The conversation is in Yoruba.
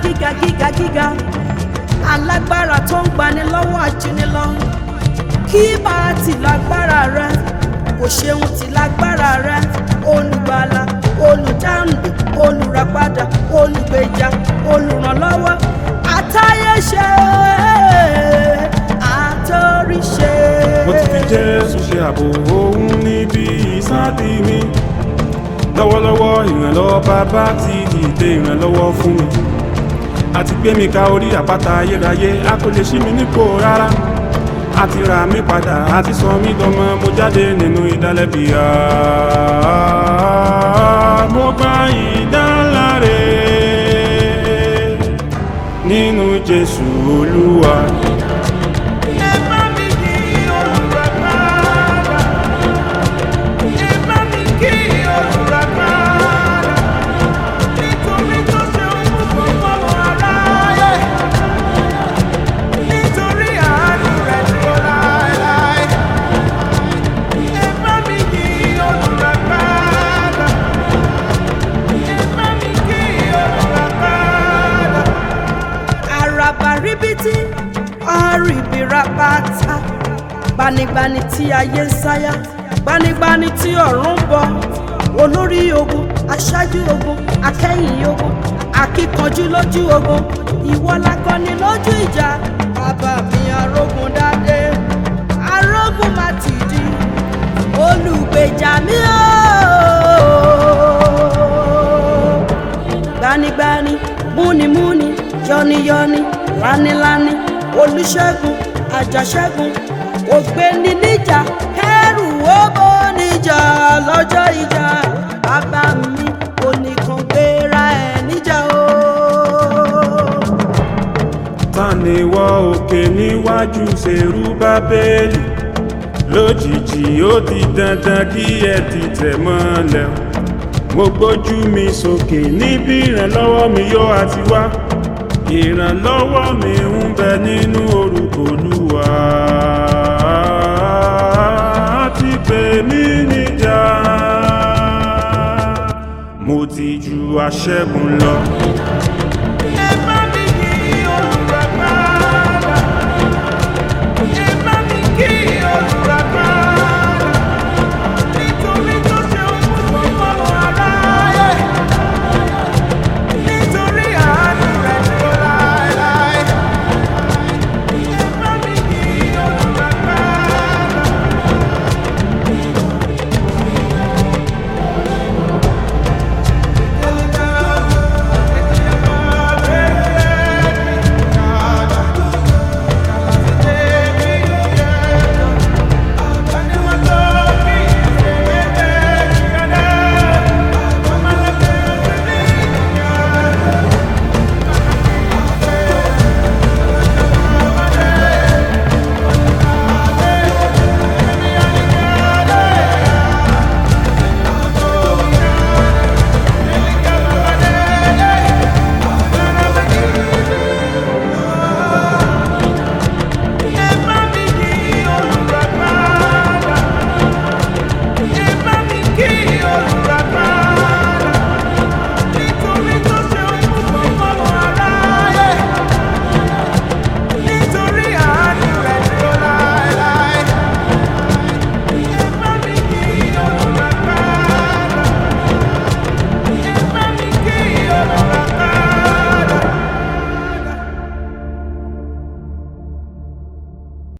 gíga gíga gíga alágbára tó ń gbani lọ́wọ́ ajínigbọ́ kí bá a ti lágbára rẹ kò ṣeun ti lágbára rẹ olùgbàlà olùdáǹdè olùràpadà olùgbèjà olùrànlọ́wọ́ àtayéṣe àtòríṣe. mo ti fi jésù ṣe ààbò òun níbi ìsádi mi lọ́wọ́lọ́wọ́ ìrànlọ́wọ́ bàbá ti dìde ìrànlọ́wọ́ fún mi àti gbé mi ka orí àpáta ayérayé a kò lè ṣí mi nípò rárá a ti ra mi padà a ti sọ mí dọmọ mo jáde nínú ìdálẹ́bi Ah, mo gba ìdáláre nínú jésù olúwa. Ẹ bá mi kí olùràpadà. Ẹ bá mi kí olùràpadà. Nítorí tó ṣe ohun gbogbo fún aráyé. Nítorí àánú rẹ̀ dúró láéláé. Ẹ bá mi kí olùràpadà. Ẹ bá mi kí olùràpadà àràbà ríbití àrìbìrà pátá gbanigbani tí ayé ń sáyà gbanigbani tí ọ̀run ń bọ̀ olórí ogun aṣáájú ogun akẹ́yìn ogun akíkanjú lójú ogun ìwọ lakọni lójú ìjà bàbá mi arógun dáadé arógun má ti di olùgbèjà mi ooo gbanigbani múnimúni yọniyọni lanilani olùṣègùn àjàṣẹ́gun ògbéni níjà kẹrù owó níjà lọ́jọ́ ìjà bàbá mi oníkan gbéra ẹ̀ níjà o. ta ni wọ òkè níwájú ṣerú bábélì lójijì ó di dandan kí ẹ ti tẹ̀ mọ́lẹ̀ o. mo gbójú mi sókè níbi ìrànlọ́wọ́ mi yóò àti wá ìrànlọ́wọ́ mi ń bẹ nínú orúkọ olúwa ti pè mí níjà mo ti ju aṣẹ́gun lọ.